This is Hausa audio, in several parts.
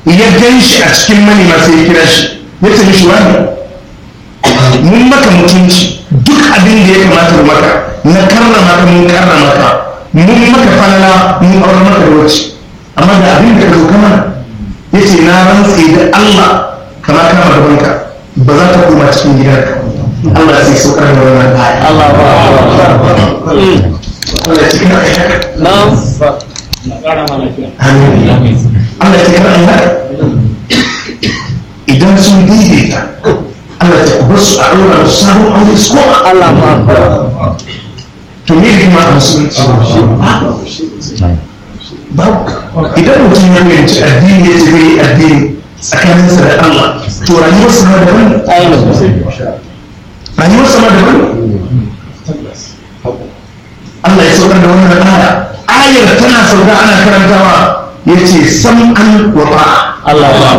ya gan shi a cikin manema sai ya kira shi ya ce mishi wani mun maka mutunci duk abin da ya kamata mu maka na karrama ka mun karrama ka mun maka falala mun aure maka da wacce amma da abin da ka zo kama ya ce na rantse da Allah kama kama gabanka ba za ta koma cikin gidanka Allah sai saukar da wannan aya Allah ba Allah ya cikin ayyaka na'am Amin. Allah ya cikin ayyaka idan sun daidaita Allah ya kubar su a ɗora da sabon aure su koma Allah ba to me hikima a musulunci babu idan mutum ya fahimci addini ya ce zai yi addini tsakaninsa da Allah to rayuwarsa ma daban rayuwarsa ma daban Allah ya saukar da wannan aya ayar tana sauka ana karantawa ya ce sam'an wa ba'a Allah ba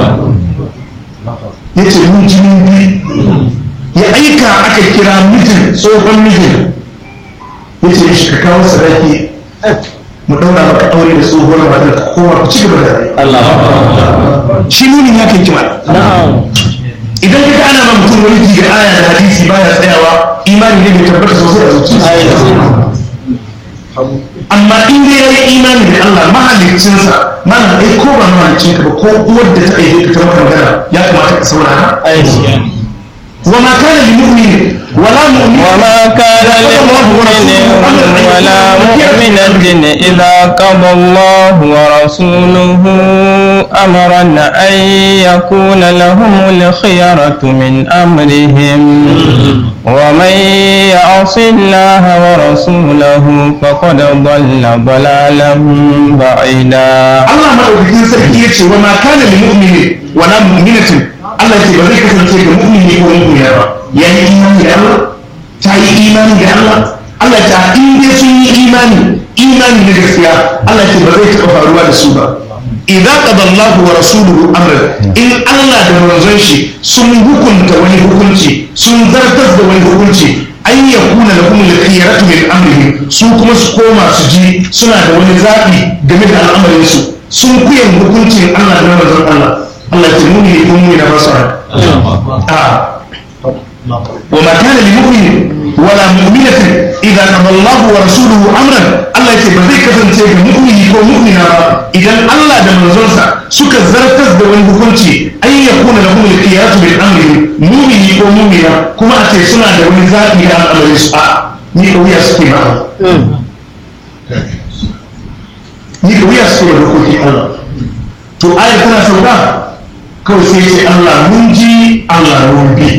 ya ce mun jinin biyu ya aika aka kira mijin tsohon mijin ya ce mishi ka kawo sadaki mu daura maka aure da tsohuwar matar ka kowa ku ci gaba da rayuwa Allah shi nunin ya kai kima na'am idan ka ga ana ma mutum wani da aya da hadisi baya tsayawa imani ne bai tabbata sosai a zuciya amma in dai ya yi imani da Allah mahaliccinsa mana ai ko ba mahaliccinka ba ko uwar da ta aike ka ta maka magana ya kamata ka saurara wa ma kana lil mu'min wala mu'min وما كان لمؤمن ولا مؤمنة إذا قضى الله ورسوله أمرا أن يكون لهم الخيرة من أمرهم ومن يعص الله ورسوله فقد ضل ضلالا بعيدا Allah madaukakin sarki ya ce wa ma kana lil mu'mini wala mu'minatin Allah ya ce ba zai kasance ga mu'mini ko mu'mina ba ya yi imani da Allah ta yi imani da Allah Allah ta in dai sun yi imani imani na gaskiya Allah ya ce ba zai taɓa faruwa da su ba idza qada Allahu wa rasuluhu amran in Allah da manzon shi sun hukunta wani hukunci sun zartar da wani hukunci an yakuna lahum al-khiyaratu min amrihim su kuma su koma su ji suna da wani zaɓi game da al'amarin su sun kuyan hukuncin Allah da manzon Allah Allah ya muni ne kun muni na basara a wa ma kana lil mu'min wala mu'minatin idza qada Allah wa rasuluhu amran Allah ya ce ba zai kasance ga mu'mini ko mu'mina ba idan Allah da manzonsa suka zartar da wani hukunci an yakuna lahum al-khiyaratu min amrihim mu'mini ko mu'mina kuma a ce suna da wani zaɓi da al'amarin su a ni kauya suke ba ni da wuya suke da dokokin Allah to ayar tana sauka kawai sai ce Allah mun ji Allah mun bi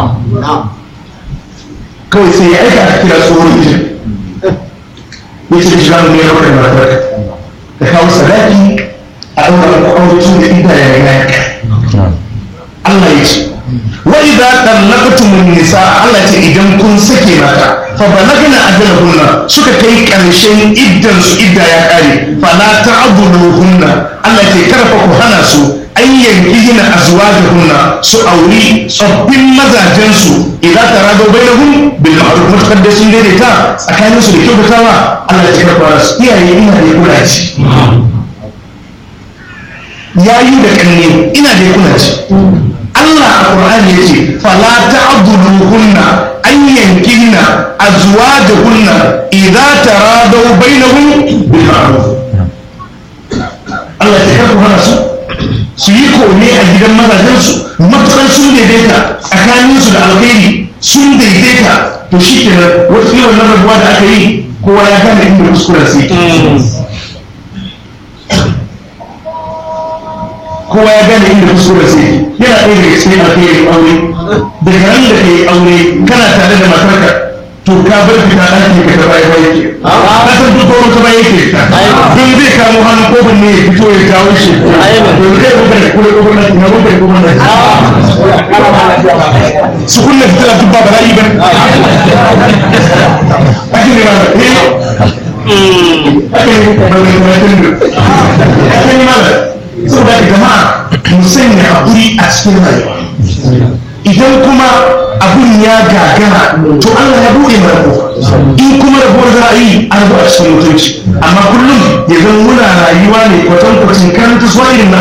kawai sai ya aika a kira tsohon mijin ya ce shi zamu ne rawar da matar da kawo sadaki a ɗaura ko aure tun da ida ya yi Allah ya ce wa idza tallaqtumun nisa Allah ce idan kun sake mata fa balagna ajalahunna suka kai karshen iddan su idda ya kare fa la ta'dhuluhunna Allah ce kada fa ku hana su an yankihina azwajahunna su auri tsoffin mazajen su idan tarado bainahum bil ma'ruf mutakar da sun daidaita tsakanin su da kyautatawa Allah ya ce kada fara su iyaye ina da kula ci yayi da kanne ina da kula ci Allah a Qur'ani ya ce fala ta'dhuluhunna an yankihna azwajahunna idza taradaw bainahum bil ma'ruf Allah ya karɓa hana su su yi kome a gidan mazajen su matukar sun daidaita tsakanin su da alkhairi sun daidaita to shi kenan wata yawan na rabuwa da aka yi kowa ya gane inda kuskuren sai kowa ya gane inda kuskure sai yana ɗaya daga cikin alkhairin aure daga ran da kai aure kana tare da matarka to ka bar fita ɗaki ka ta baya baya ke ka san duk wani ta baya yake fita don zai kamo hannun kofin ne ya fito ya jawo shi to zai rubuta da kure kofin nan na rubuta kofin nan su kunna fitila duk ba bala'i ba ake ne ba ake ne ba ake ne ba saboda da jama'a mu sanya haƙuri a cikin rayuwa idan kuma abun ya gagara to Allah ya buɗe mana kofa in kuma rabuwar za a yi an rabu a cikin mutunci amma kullum ya zan muna rayuwa ne kwatankwacin karanta suwa irin na